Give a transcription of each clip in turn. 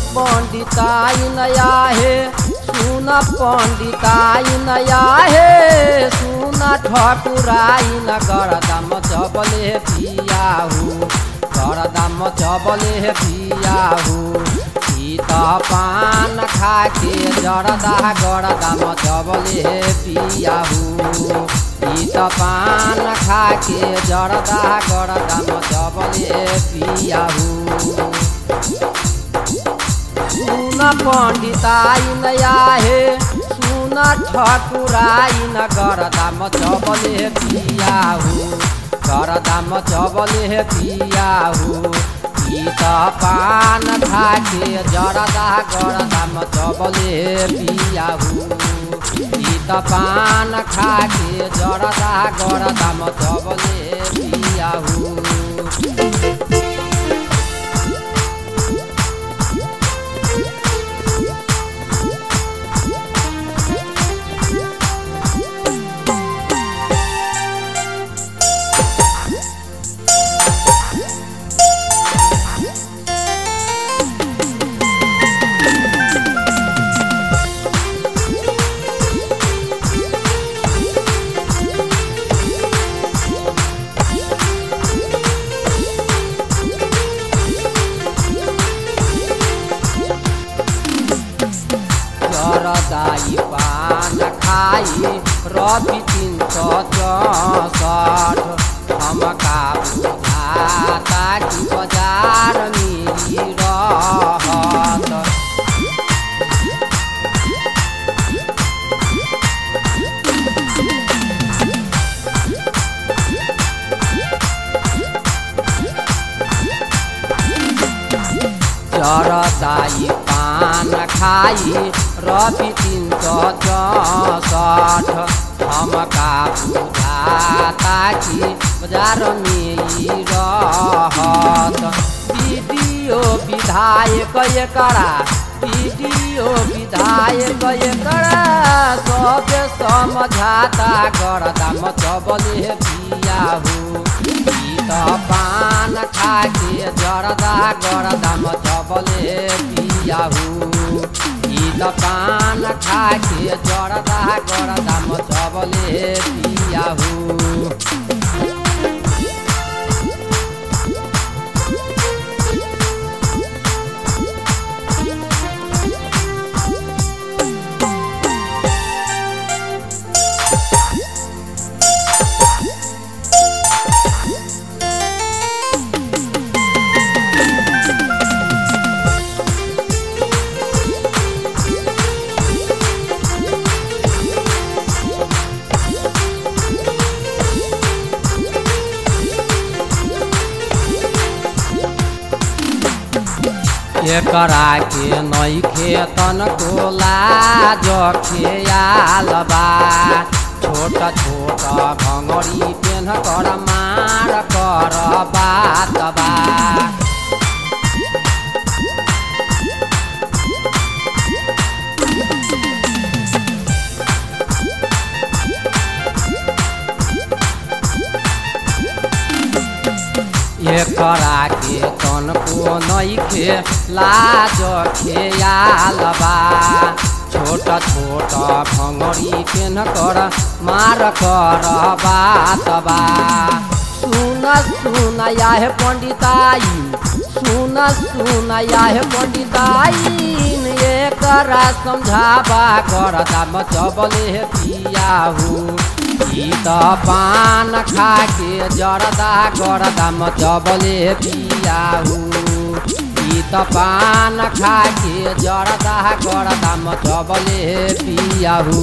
पंडिताई नया है सुन पंडिताई नया है सुन ठकुराई न गरदाम चबले पियाहू गरदाम चबले पियाहू ई त पान खाके जरदा गरदाम चबले पियाहू ई त पान खाके जरदा गरदाम चबले पियाहू सुन पंडिताई नया हे सुन ठकुराई न गरदाम चबले पियाहू गरदाम चबले पियाहू ई त पान खाके जरदा गरदाम चबले पियाहू ई त पान खाके जरदा गरदाम चबले पियाहू जरदाई पान खाई रवि तिन सौ चौसठ हमका बुझाता कि बजार मिली रहत चरदाई पान खाई रवि तिन सौ चौसठ हमका बुझाता कि बजार में ई रहत वीडियो विधायक एकरा वीडियो विधायक एकरा सब समझाता गरदाम चबले पियाहू ई त पान खाके जरदा गरदाम चबले पियाहू ई त पान खाके जरदा गरदाम चबले पियाहू एकरा के नैखे तनको लाज खेयाल बा छोट छोट घङ्गरी पेन कर मार कर बात बा एकरा के तनको नैखे लाज खेयाल बा छोट छोट भङ्गरी पेन कर मार कर बात बा सुन सुन याहे पंडिताई सुन सुन याहे पंडिताई एकरा समझाबा कर दाम चबले पियाहू ई त पान खाके जरदा गरदाम चबले पियाहू ई त पान खाके जरदा गरदाम चबले पियाहू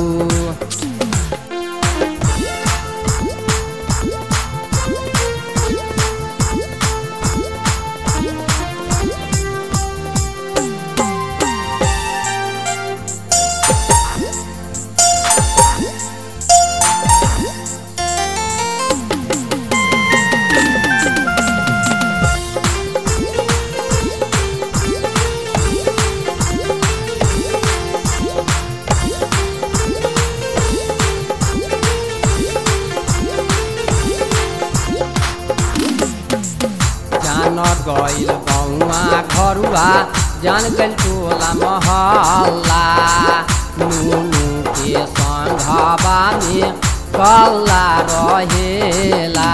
जान गइल बौआ घरुआ जान गल टोला महल्ला नुनु के संघवा में कल्ला रहेला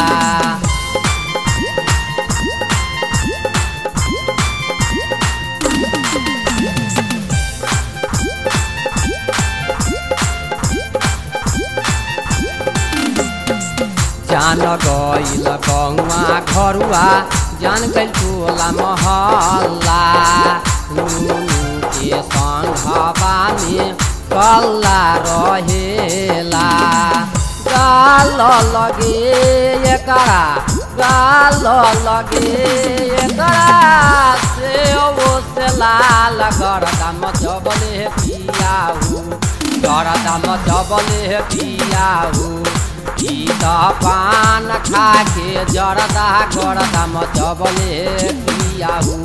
जान गइल गौवा घरुआ जान गइल टोला महल्ला नुनु के संघवा में कल्ला रहेला गाल लगे एकरा गाल लगे एकरा से ओ से लाल गरदाम जबले पियाहु गरदाम जबले पियाहु ई त पान खाके जरदा गरदाम जबले पियाहु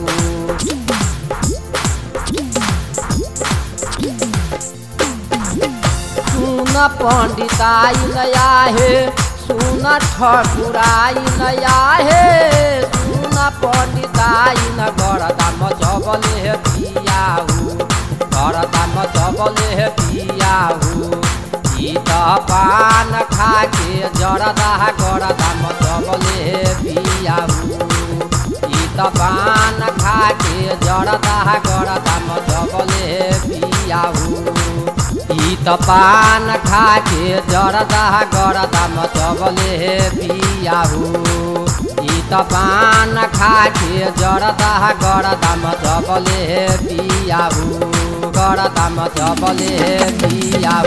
सुन पंडिताई नया हे सुन ठकुराई नया हे सुन पंडिताई न गरदाम जबले पियाहु गरदाम जबले पियाहु ई त पान खाके जरदा गरदाम जबले पियाहु ई त पान खाके जरदा गरदाम जबले पियाहु ई त पान खाके जरदा गरदाम जबले पियाहु ई त पान खाके जरदा गरदाम जबले पियाहु गरदाम जबले पिया